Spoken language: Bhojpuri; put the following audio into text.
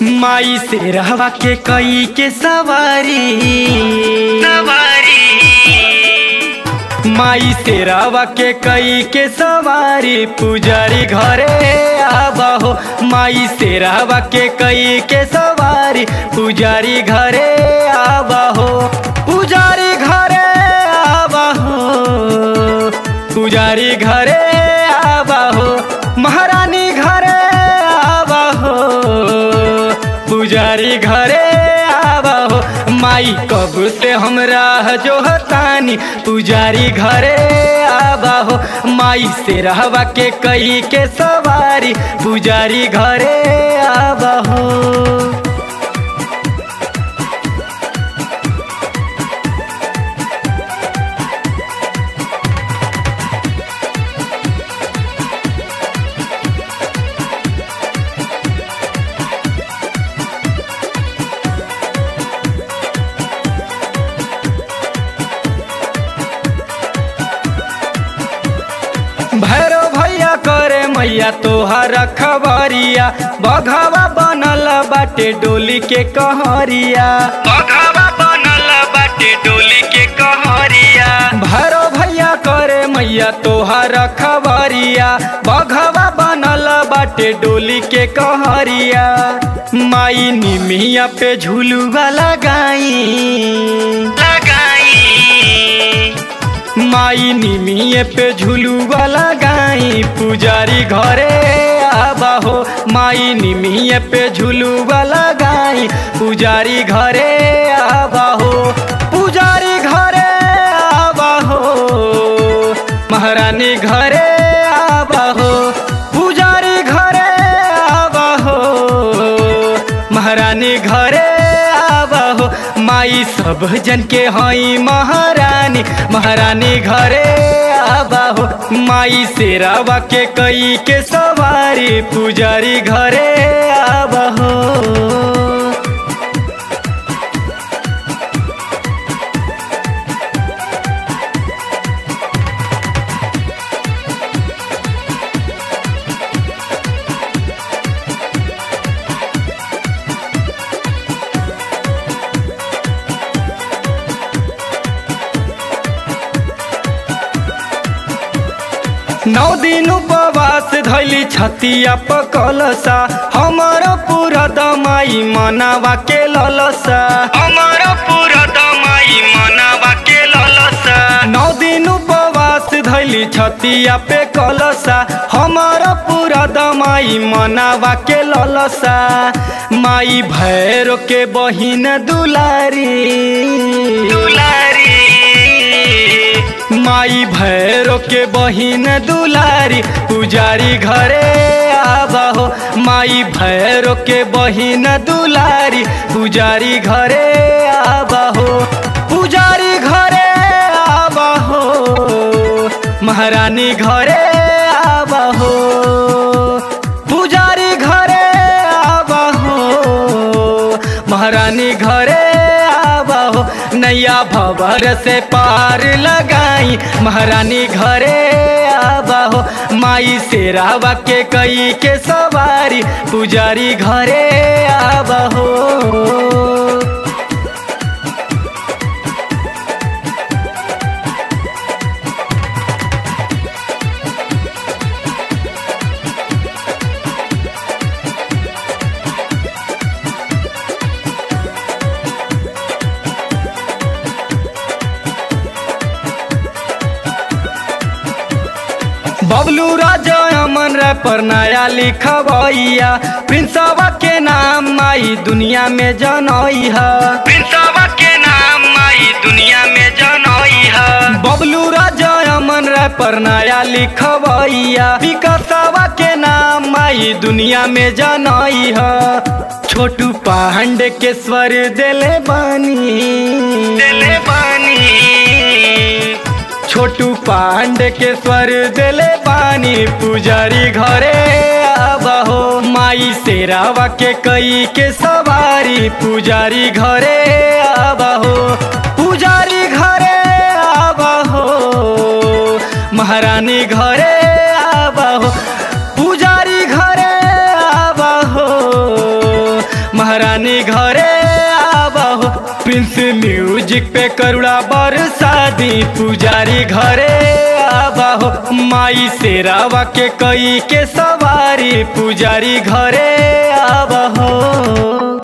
माई से रहवा के कई के सवारी सवारी माई से रहवा के कई के सवारी पुजारी घरे आबा हो माई से रहवा के कई के सवारी पुजारी घरे आबा हो पुजारी घरे आबा हो पुजारी घरे आबा हो महारानी घरे आबा हो पुजारी घरे आबा हो माई कब से हमरा जो हतानी पुजारी घरे आबा हो माई से रहवा के कई के सवारी पुजारी घरे आबा हो भैरो भैया करे मैया तोहर खबरिया बघवा बनल बाटे डोली के कहरिया बघवा बनल बाटे डोली के कहरिया भैरो भैया करे मैया तोहर खबरिया बघवा बनल बाटे डोली के कहरिया माई निमिया पे झुलुआ लगाई लगाई माई निमिये पे झुलुआ लगाई पुजारी घरे आबा हो माई निमिये पे झुलुआ लगाई पुजारी घरे आबा हो पुजारी घरे आबा हो महारानी घरे आबा हो पुजारी घरे आबा हो महारानी घरे आबा हो माई सब जन के हई महारानी महारानी घरे आबा हो माई से रावा के कई के सवारी पुजारी घरे आबा हो नौ दिन उपवास धैली छतिया पकलसा हमर पूरा दमाई मनावा के ललसा अमर पूरा दमाई मनावा के ललसा नौ दिन उपवास धैली छतिया पे कलसा हमर पूरा दमाई मनावा के ललसा माई भैरो के बहिन दुलारी दुलारी माई भैरो के बहिन दुलारी पुजारी घरे आबा हो माई भैरो के बहिन दुलारी पुजारी घरे आबा हो पुजारी घरे आबा हो महारानी घरे आबा हो पुजारी घरे आबा हो महारानी घरे आबा हो नैया भवर से पार लगाई महारानी घरे आबा हो माई से रावा के कई के सवारी पुजारी घरे आबा हो बबलू राजा अमन रे पर नया लिखबैया प्रिंसवा के नाम माई दुनिया में जनई है प्रिंसवा के नाम माई दुनिया में जनई है बबलू राजा अमन रे पर नया लिखबैया विकासवा के नाम माई दुनिया में जनई है छोटू पांडे के स्वर देले बानी दिले बानी छोटू पांडे के स्वर देले पानी पुजारी घरे आबा हो माई से रावा के कई के सवारी पुजारी घरे आबा हो पुजारी घरे आबा हो महारानी घरे आबा हो पुजारी घरे आबा हो महारानी घरे आबहो प्रिंस म्यूजिक पे करुणा बरसादी पुजारी घरे आबहो माई शेरावा के कई के सवारी पुजारी घरे आबहो